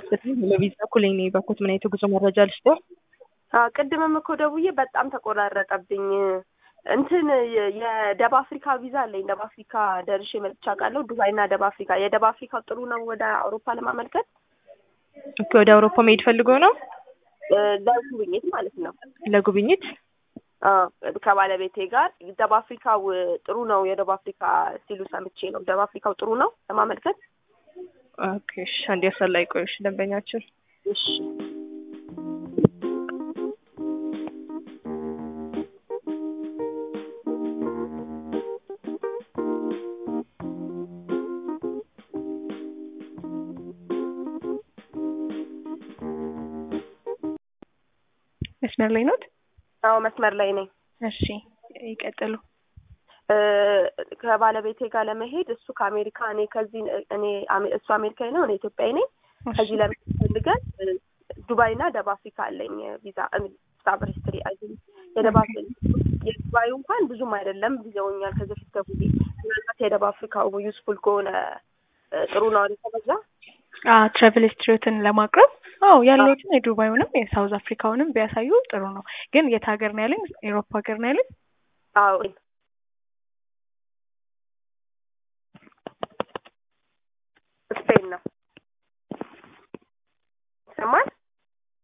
ለቪዛ እኩል እኔ በኩት ምን አይነት ጉዞ መረጃ ልስጦ? አዎ ቅድምም እኮ ደውዬ በጣም ተቆራረጠብኝ። እንትን የደቡብ አፍሪካ ቪዛ አለኝ። ደቡብ አፍሪካ ደርሼ መጥቼ አውቃለሁ። ዱባይና ደቡብ አፍሪካ። የደቡብ አፍሪካው ጥሩ ነው ወደ አውሮፓ ለማመልከት ኦኬ፣ ወደ አውሮፓ መሄድ ፈልጎ ነው ለጉብኝት ማለት ነው። ለጉብኝት አዎ፣ ከባለቤቴ ጋር ደቡብ አፍሪካው ጥሩ ነው የደቡብ አፍሪካ ሲሉ ሰምቼ ነው። ደቡብ አፍሪካው ጥሩ ነው ለማመልከት። ኦኬ፣ እሺ። አንድ ያሰላይ ቆይሽ ደንበኛችን እሺ መስመር ላይ ኖት? አዎ መስመር ላይ ነኝ። እሺ ይቀጥሉ። ከባለቤቴ ጋር ለመሄድ እሱ ከአሜሪካ እኔ ከዚህ እኔ እሱ አሜሪካዊ ነው፣ እኔ ኢትዮጵያዊ ነኝ። ከዚህ ለመሄድ ፈልገን ዱባይና ደቡብ አፍሪካ አለኝ ቪዛ ሳብር ሂስትሪ አይ የደቡብ የዱባዩ እንኳን ብዙም አይደለም ቪዛውኛል ከዚህ በፊት ደውዬ ምናልባት የደቡብ አፍሪካው ዩስፉል ከሆነ ጥሩ ነው አይደል? ከበዛ ትራቨል ሂስትሪዎትን ለማቅረብ አዎ ያለሁትን የዱባዩንም የሳውዝ አፍሪካውንም ቢያሳዩ ጥሩ ነው። ግን የት ሀገር ነው ያለኝ? ኤሮፓ ሀገር ነው ያለኝ? አዎ